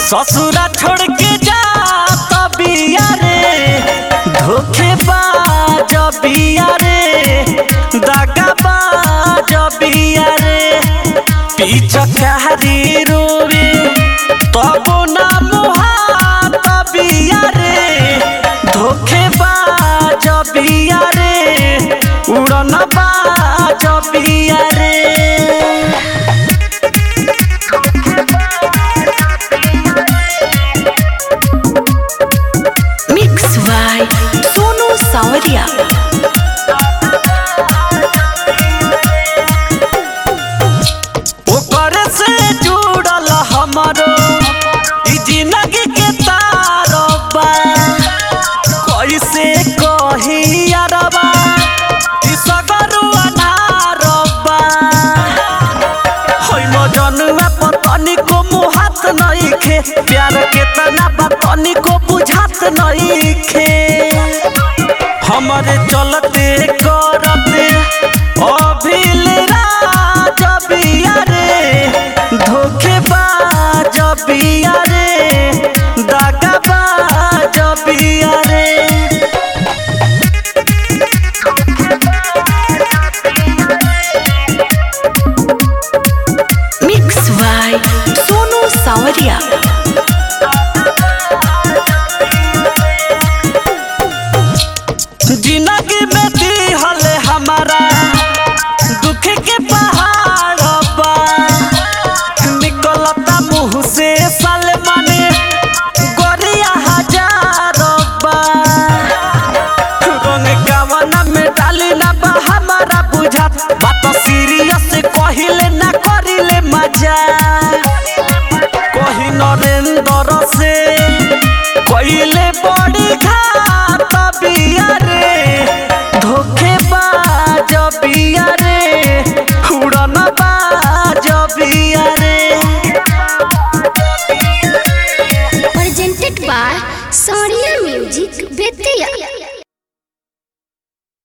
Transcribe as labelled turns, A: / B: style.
A: ससुरा छोड़ के जा बिया रे धोखेबाज बिया रे दगाबाज बिया रे पिचकारी रोवे तबो ना मुहात बिया रे धोखेबाज बिया रे उड़न बाज बिया रे
B: Mix by Sonu Sawadia.
A: ओकर से जुड़ल हमरो ई जिंदगी के तारबा कैसे कही अरबा ई सगरु अनारबा होई मजनुआ पतनी को मुहात नइखे प्यार के तना बतनी को बुझात नइखे हमरे चलते करते अभिल राज बिया रे धोखेबाज बिया रे दगाबाज बिया रे
B: Mix by Sonu Sawadia.
A: जिंदगी में दिहल हमारा दुख के पहाड़ बा निकलता मुंह से सलमान गोरिया हजार बा रंग गावना में डाली ना बा हमारा बुझात बात सीरियस कहिले ना करिले मजा कही नरेंद्र से कहिले बड़